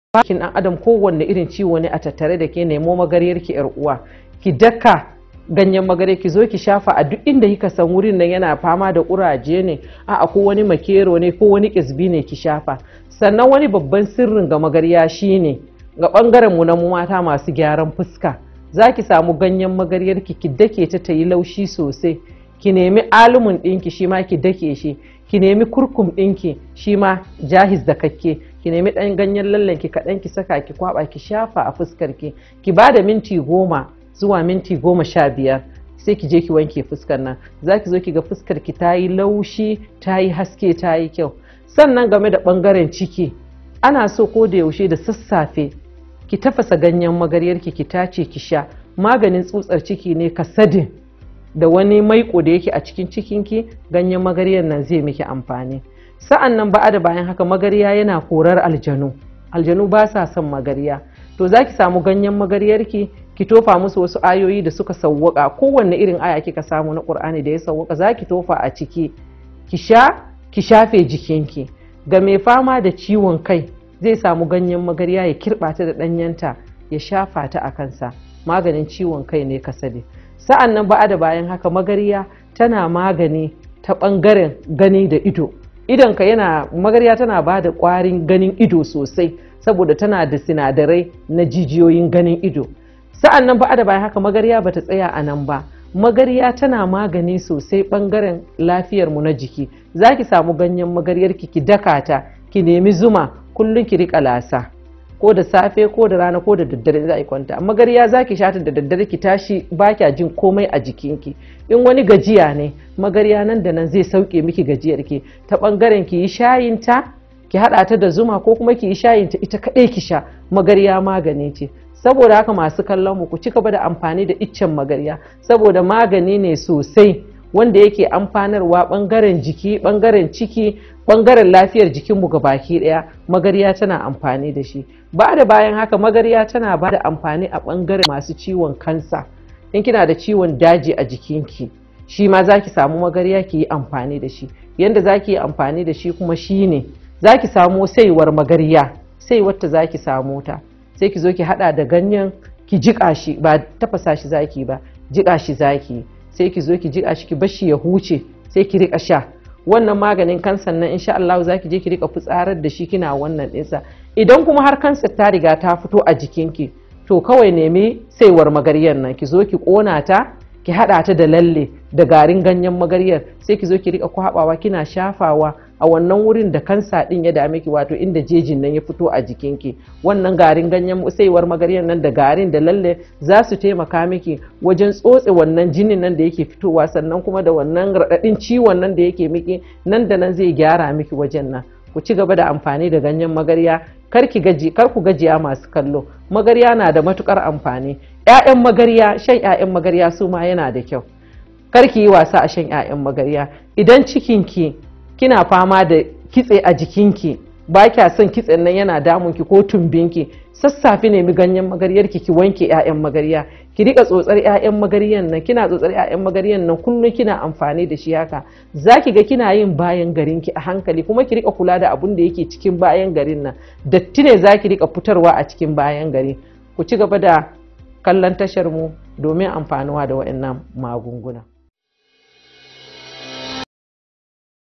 bakin ɗan adam kowanne irin ciwo ne a tattare da ke nemo magariyar ki yar uwa ki daka ganyen magare ki zo ki shafa a duk inda kika san wurin nan yana fama da kuraje ne a ko wani makero ne ko wani kisbi ne ki shafa sannan wani babban sirrin ga magarya shine ga bangaren mu na mu mata masu gyaran fuska za ki samu ganyen magaryar ki ki dake ta ta yi laushi sosai ki nemi alumun ɗinki shi ma ki dake shi ki nemi kurkum ɗinki shi ma jahiz da kakke ki nemi ɗan ganyen lallen ki kaɗan ki saka ki kwaba ki shafa a fuskar ki ki ba da minti goma zuwa minti goma sha biyar sai ki je ki wanke fuskar nan za ki zo ki ga fuskar ki ta yi laushi ta yi haske ta yi kyau sannan game da ɓangaren ciki ana so ko da yaushe da sassafe ki tafasa ganyen magaryar ki ki tace ki sha maganin tsutsar ciki ne kasadin da wani maiko da yake a cikin cikinki ganyen magaryar nan zai miki amfani sa'an nan ba'a da bayan haka magarya yana korar aljanu aljanu ba sa son magarya to za ki samu ganyen magaryarki ki tofa musu wasu ayoyi da suka sawwaka kowanne irin aya kika samu na ƙur'ani da ya sawwaka za ki tofa a ciki ki sha ki shafe jikinki ga mai fama da ciwon kai zai samu ganyen magarya ya kirɓata da ɗanyenta ya shafa ta a kansa maganin ciwon kai ne kasade sa'an nan ba'a da bayan haka magarya tana magani ta ɓangaren gani da ido idonka yana magarya tana ba da ƙwarin ganin ido sosai saboda tana da sinadarai na jijiyoyin ganin ido sa'an nan ba'a da bayan haka magarya bata tsaya a nan ba magarya tana magani sosai ɓangaren lafiyarmu na jiki za ki samu ganyen magaryarki ki daka ta ki nemi zuma kullum ki riƙa lasa ko da safe ko da rana ko da daddare za a yi kwanta magarya za ki shata da daddare ki tashi ba kya jin komai a jikinki in wani gajiya ne magarya nan da nan zai sauke miki gajiyar ki ta bangaren ki yi shayin ta ki hada ta da zuma ko kuma ki yi shayin ta ita kadai ki sha magarya magani ce saboda haka masu kallon mu ku ci gaba da amfani da iccen magarya saboda magani ne sosai wanda yake amfanarwa bangaren jiki bangaren ciki bangaren lafiyar jikinmu ga baki daya magarya tana amfani da shi ba da bayan haka magarya tana ba da amfani a bangaren masu ciwon kansa in kina da ciwon daji a jikinki shi ma za ki samu magarya ki yi amfani da shi yadda za ki yi amfani da shi kuma shi ne za ki samu saiwar magarya sai wata za ki samu ta sai ki zo ki hada da ganyen ki jiƙa shi ba tafasa shi zaki ba jiƙa shi zaki sai ki zo ki jiƙa shi ki bashi ya huce sai ki riƙa sha wannan maganin kansan nan insha Allah za ki je ki rika fitsarar da shi kina wannan ɗinsa idan kuma har kansar ta riga ta fito a jikinki to kawai nemi saiwar magaryar nan ki zo ki ƙona ta ki haɗa ta da lalle da garin ganyen magaryar sai ki zo ki rika kwabawa kina shafawa a wannan wurin da kansa ɗin ya dame ki wato inda jejin nan ya fito a jikinki wannan garin ganyen saiwar magaryar nan da garin da lalle za su taimaka miki wajen tsotse wannan jinin nan da yake fitowa sannan kuma da wannan raɗaɗin ciwon nan da yake miki nan da nan zai gyara miki wajen nan ku ci gaba da amfani da ganyen magarya kar ki gaji kar ku gajiya masu kallo magarya na da matukar amfani ƴaƴan magarya shan ƴaƴan magarya su ma yana da kyau kar ki yi wasa a shan ƴaƴan magarya idan cikinki kina fama da kitse a jikinki ba kya son kitsen nan yana damunki ko tumbinki sassafe nemi ganyen magaryarki ki wanke 'ya'yan magarya ki rika tsotsar 'ya'yan magaryan nan kina tsotsar 'ya'yan magaryan nan kullum kina amfani da shi haka zaki ga kina yin bayan garin ki a hankali kuma ki rika kula da abun da yake cikin bayan garin nan datti ne zaki rika fitarwa a cikin bayan gari ku ci gaba da kallon tashar mu domin amfanuwa da waɗannan magunguna